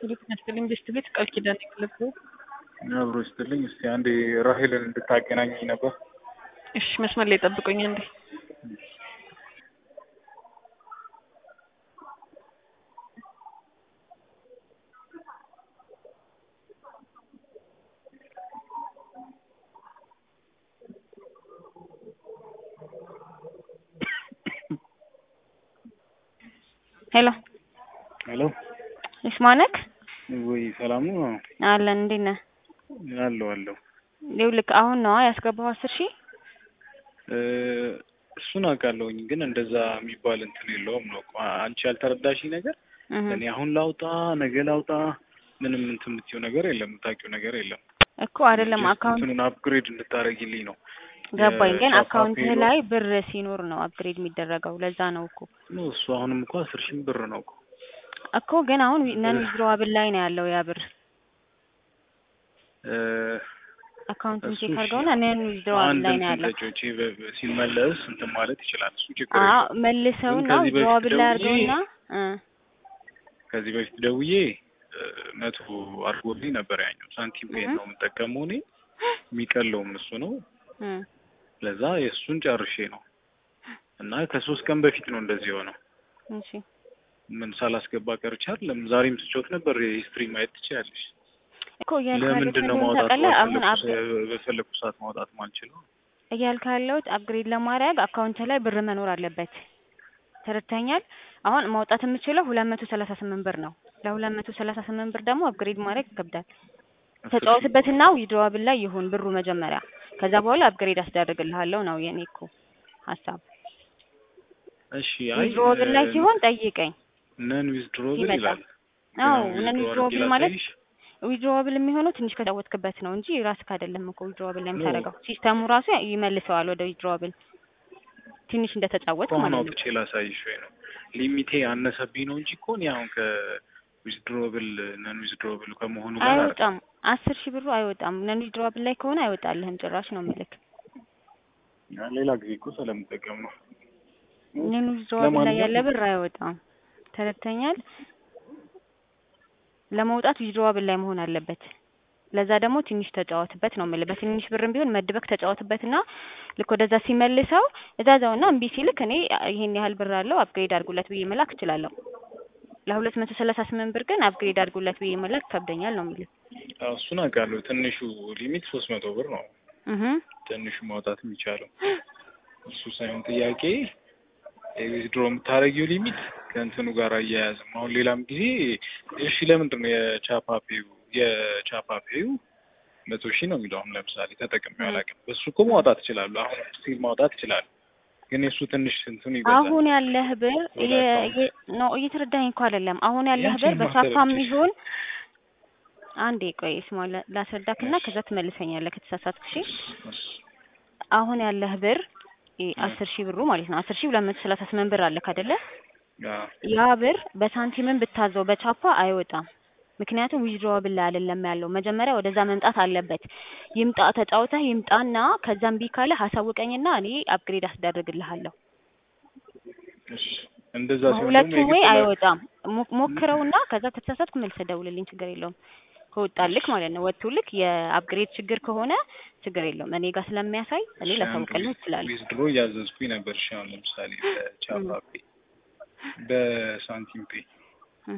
ፊልም ቤስት ቤት ቃል ኪዳን ክለብ አብሮ ስትልኝ እስቲ አንዴ ራሄልን እንድታገናኝ ነበር። እሺ መስመር ላይ ጠብቁኝ አንዴ። ሄሎ ሄሎ ይስማነክ ወይ ሰላም ነው? አለን እንዴት ነህ? አለሁ አለሁ። ይኸውልህ አሁን ነዋ ያስገባው አስር ሺህ እ እሱን አውቃለሁኝ ግን እንደዛ የሚባል እንትን የለውም ነው እኮ አንቺ ያልተረዳሽኝ ነገር እህ እኔ አሁን ላውጣ ነገ ላውጣ ምንም እንትን የምትይው ነገር የለም የምታውቂው ነገር የለም። እኮ አይደለም ጀስት አካውንት እንትኑን አፕግሬድ እንድታረጊልኝ ነው። ገባኝ ግን የሻፓ አካውንትህ ፔሎ- ላይ ብር ሲኖር ነው አፕግሬድ የሚደረገው ለዛ ነው እኮ ነው እሱ አሁንም እኮ አስር ሺህ ብር ነው እኮ እኮ ግን አሁን ነን ዊዝድሮዋብል ላይ ነው ያለው ያ ብር እ አካውንቱን እሱ ቼክ እሺ፣ አድርገውና ነን ዊዝድሮዋብል አንድ ላይ ነው እንትን ያለው ተጫውቼ በ- በ- ሲመለስ እንትን ማለት ይችላል። እሱ ችግር አዎ የለውም። መልሰውና ግን ከዚህ በፊት ዊዝድሮዋብል ላይ ደውዬ- አድርገውና እ ከዚህ በፊት ደውዬ እ፣ መቶ አድርጎልኝ ነበር ያኛው ሳንቲም ፔን ነው የምጠቀመው እኔ የሚቀለውም እሱ ነው። እ ለዛ የእሱን ጨርሼ ነው እና ከሶስት ቀን በፊት ነው እንደዚህ የሆነው። እሺ ምን ሳላስገባ ቀርቼ አይደለም። ዛሬም ስጮት ነበር ሂስትሪ ማየት ትችያለሽ። እኮ እያልክ ያለሁት ለምንድን ነው እንደሆነ ማውጣት ታውቃለህ አሁን ባልፈለኩ አፕ ሰ- በፈለኩ ሰዓት ማውጣት ማልችለው? እያልክ ያለሁት አፕግሬድ ለማድረግ አካውንት ላይ ብር መኖር አለበት። ተረድተኛል? አሁን ማውጣት የምችለው ሁለት መቶ ሰላሳ ስምንት ብር ነው። ለሁለት መቶ ሰላሳ ስምንት ብር ደግሞ አፕግሬድ ማድረግ ይከብዳል። ተጫወትበትና ዊድሮዋብል ላይ ይሁን ብሩ መጀመሪያ፣ ከዛ በኋላ አፕግሬድ አስደርግልሃለሁ ነው የኔ እኮ ሀሳብ። እሺ አይ ዊድሮዋብል ላይ ሲሆን ጠይቀኝ። ነን ዊዝድሮብል ይመጣል። ይላል። አዎ ግን ነን withdraw ዊድሮዋብል አድርጌ ማለት ላሳይሽ? ዊድሮዋብል የሚሆነው ትንሽ ከተጫወትክበት ነው እንጂ ራስህ አይደለም እኮ ዊድሮዋብል ላይ ኖ። የምታደርገው። ሲስተሙ ራሱ ይመልሰዋል ወደ ዊድሮዋብል ትንሽ እንደተጫወትክ አሁን ማለት ነው። አውጥቼ ላሳይሽ ወይ ነው ሊሚቴ አነሰብኝ ነው እንጂ እኮ እኔ አሁን ከዊዝድሮብል ነን ዊዝድሮብል ከመሆኑ ጋር አይደለም። አይወጣም። አስር ሺህ ብሩ አይወጣም። ነን ዊድሮዋብል ላይ ከሆነ አይወጣልህም ጭራሽ ነው የምልክ። ሌላ ጊዜ እኮ ስለምጠቀም ነው። ነን ዊድሮዋብል ላይ ያለ ለማንኛውም ብር አይወጣም። ተረድተኛል? ለመውጣት ዊድሮዋብል ላይ መሆን አለበት። ለዛ ደግሞ ትንሽ ተጫወትበት ነው የምልህ። በትንሽ ብርም ቢሆን መድበክ ተጫወትበትና ልክ ወደዛ ሲመልሰው እዛዛውና እምቢ ሲልክ እኔ ይሄን ያህል ብር አለው አፕግሬድ አድርጉለት ብዬ መላክ እችላለሁ። ለሁለት መቶ ሰላሳ ስምንት ብር ግን አፕግሬድ አድርጉለት ብዬ መላክ ከብደኛል ነው የምልህ። አዎ፣ እሱን አውቃለሁ። ትንሹ ሊሚት ሶስት መቶ ብር ነው እህ ትንሹ ማውጣት የሚቻለው እሱ ሳይሆን ጥያቄ የዊዝድሮ የምታደርጊው ሊሚት ከእንትኑ ጋር አያያዝም። አሁን ሌላም ጊዜ እሺ፣ ለምንድን ነው የቻፓፔው የቻፓፔው መቶ ሺህ ነው የሚለው አሁን ለምሳሌ ተጠቅሜው አላውቅም። በሱ እኮ ማውጣት እችላለሁ። አሁን ስቲል ማውጣት እችላለሁ። ግን የእሱ ትንሽ እንትኑ ይበዛል። አሁን ያለህ ብር ወደ የ- አካውንት። የ- ነው እየተረዳኸኝ እኮ አይደለም። አሁን ያለህ ብር ያንቺን በቻፓም ማሰረችሽ። ይሁን አንዴ ቆይ ስማ ላ- ላስረዳክና ከዛ ትመልሰኛለህ ከተሳሳትክ። እሺ አሁን ያለህ ብር ይ- አስር ሺህ ብሩ ማለት ነው አስር ሺህ ሁለት መቶ ሰላሳ ስምንት ብር አለክ አይደለ? አዎ፣ ያ ብር በሳንቲምን ብታዘው በቻፓ አይወጣም። ምክንያቱም ዊዝድሮዋብል ላይ አይደለም ያለው። መጀመሪያ ወደዛ መምጣት አለበት። ይምጣ ተጫውተህ ይምጣና ከዛም ቢ ካለ አሳውቀኝና እኔ አፕግሬድ አስደርግልሃለሁ። እሺ እንደዛ ሲሆን በሁለቱ ደግሞ ወይ የግድ ላይ- አይወጣም። ሞ- ሞክረውና ከዛ ከተሳሳትኩ መልሰህ ደውልልኝ፣ ችግር የለውም። ከወጣልክ ማለት ነው ወጥቶልክ የአፕግሬድ ችግር ከሆነ ችግር የለውም። እኔ ጋር ስለሚያሳይ እኔ ላሳውቅልህ እችላለሁ። ዊዝድሮ እያዘዝኩኝ ነበር። እሺ አሁን ለምሳሌ በቻፓ ፔ በሳንቲም ፔ እህ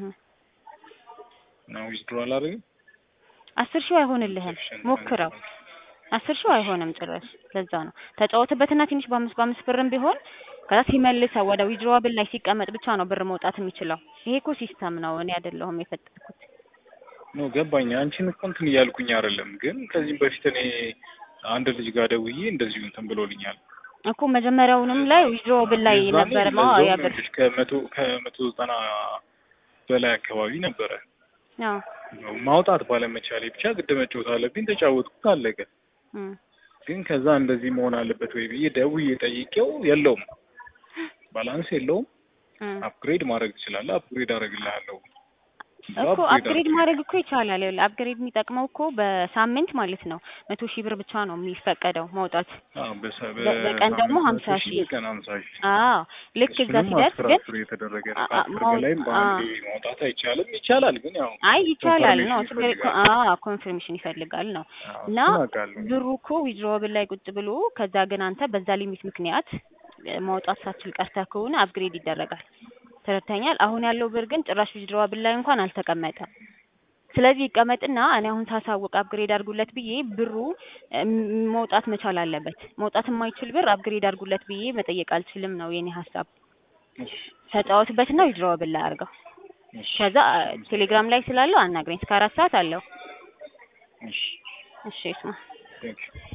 እና ዊዝድሮ አላደርግም። አስር ሺው አይሆንልህም። ሞክረው። አስር ሺው አይሆንም ጭራሽ። ለዛ ነው ተጫወትበትና ትንሽ በአምስት በአምስት ብርም ቢሆን ከዛ ሲመልሰው ወደ ዊድሮዋብል ላይ ሲቀመጥ ብቻ ነው ብር መውጣት የሚችለው። ይሄ እኮ ሲስተም ነው፣ እኔ አይደለሁም የፈጠርኩት። ኖ ገባኝ። አንቺን እኮ እንትን እያልኩኝ አይደለም፣ ግን ከዚህም በፊት እኔ አንድ ልጅ ጋር ደውዬ እንደዚሁ እንትን ብሎልኛል። እኮ መጀመሪያውንም ላይ ዊድሮዋብል ላይ የዛኔ ነበር ማ ለዛውም ያ ብር ይኸውልሽ ከመቶ ከመቶ ዘጠና በላይ አካባቢ ነበረ። አዎ ማውጣት ባለመቻሌ ብቻ ግድ መጫወት አለብኝ። ተጫወትኩት፣ አለቀ። እም። ግን ከዛ እንደዚህ መሆን አለበት ወይ ብዬ ደውዬ ጠይቄው የለውም፣ ባላንስ የለውም፣ እም። አፕግሬድ ማድረግ ትችላለህ፣ አፕግሬድ አደርግልሃለሁ እዛ እኮ upgrade አፕግሬድ አድርጌ ማድረግ እኮ ይቻላል። ይኸውልህ አፕግሬድ የሚጠቅመው እኮ በሳምንት ማለት ነው መቶ ሺህ ብር ብቻ ነው የሚፈቀደው ማውጣት። አዎ፣ በሰ- በ- በቀን ደግሞ በሳምንት ሀምሳ መቶ ሺህ በቀን ሀምሳ ሺህ አዎ ልክ እዛ እሱንም ሲደርስ አስር ግን አስር የተደረገ ነው። አ- አ- ከአስር ማው- በላይም በአንዴ ማውጣት አይቻልም። ይቻላል ግን ያው አይ ይቻላል ነው ኮንፈርሜሽን ችግር እኮ ይፈልጋል። አዎ ኮንፊርሜሽን ይፈልጋል ነው አዎ፣ እና እሱን አውቃለሁ። ብሩ እኮ ዊዝድሮብል ላይ ቁጭ ብሎ ከዛ ግን አንተ በዛ ሊሚት ምክንያት እ፣ ማውጣት ሳትችል ቀርተህ ከሆነ አፕግሬድ ይደረጋል። ተረድተኛል። አሁን ያለው ብር ግን ጭራሽ ዊዝድሮብል ላይ እንኳን አልተቀመጠም። ስለዚህ ይቀመጥና እኔ አሁን ሳሳውቅ አፕግሬድ አድርጉለት ብዬ ብሩ እም፣ መውጣት መቻል አለበት። መውጣት የማይችል ብር አፕግሬድ አድርጉለት ብዬ መጠየቅ አልችልም ነው የኔ ሀሳብ። እሺ፣ ተጫወትበትና ዊዝድሮብል ላይ አድርገው። እሺ፣ ከዛ ቴሌግራም ላይ ስላለው አናግረኝ። እስከ አራት ሰዓት አለው። እሺ፣ እሺ ስማ ቴንክ ዩ